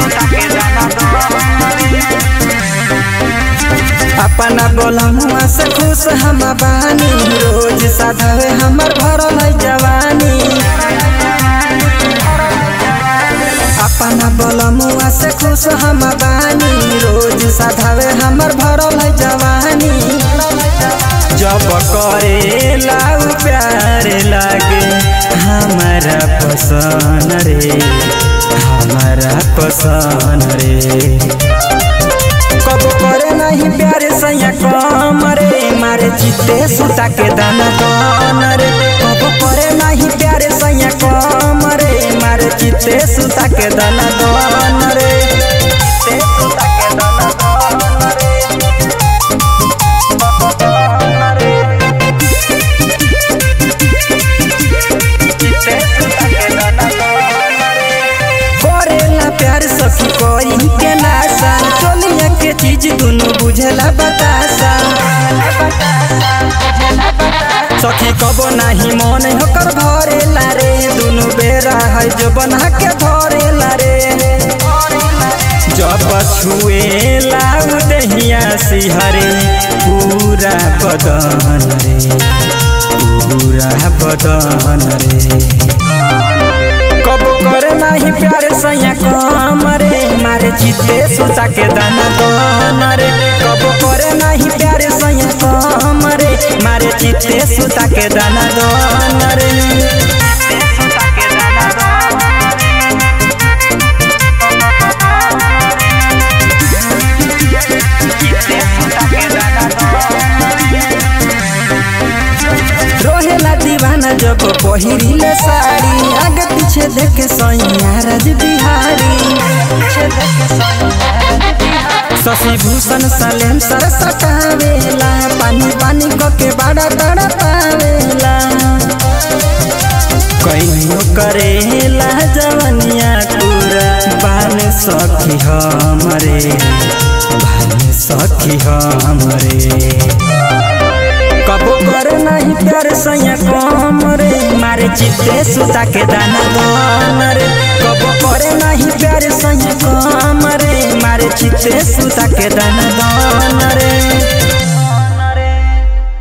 अपना बोलमुआ से खुश हम बानी रोज साधवे हमर भरल है जवानी अपना बोलमुआ से खुश हम बानी रोज साधवे हमर भरल है जवानी जब करे लाउ प्यार लागे हमारा पसंद रे हमारा पसंद रे कब करे नहीं प्यारे सैया कम रे मारे चित्ते सुता के दाना कौन रे कब करे नहीं प्यारे सैया कम रे मारे चित्ते सुता के दाना कौन रे चित्ते सुता के दाना कौन रे कौन रे चित्ते सुता के दाना कौन रे करेला प्यार सखी कोई के नासा चोलिया के चीज दुनु बुझला बतासा सखी कबो नाही मन होकर भरेला रे दुनु बेरा है जो बना के धरेला रे जब छुएला दहिया सिहरे पूरा बदन रे पूरा बदन रे कब करे नाही प्यार सैया कम रे मारे चित्ते सुता के दाना कौन रे कब करे नाही प्यार सैया कम रे मारे चित्ते सुता के दाना कौन रे रोहेला दीवाना जब पहिरिले साड़ी आगे पीछे देखे सैया राज बिहारी शशि भूषण सलेम सर सटावेला पानी पानी के बड़ा बड़ा पावेला कहियो करेला जवनिया पूरा बान सखी हमरे बान सखी हमरे कबो करे नहीं प्यार सैया कम रे मारे चित्ते सुता के दाना कम रे कबो करे नहीं प्यार सैया कम रे मारे चित्ते सुता के दाना कम रे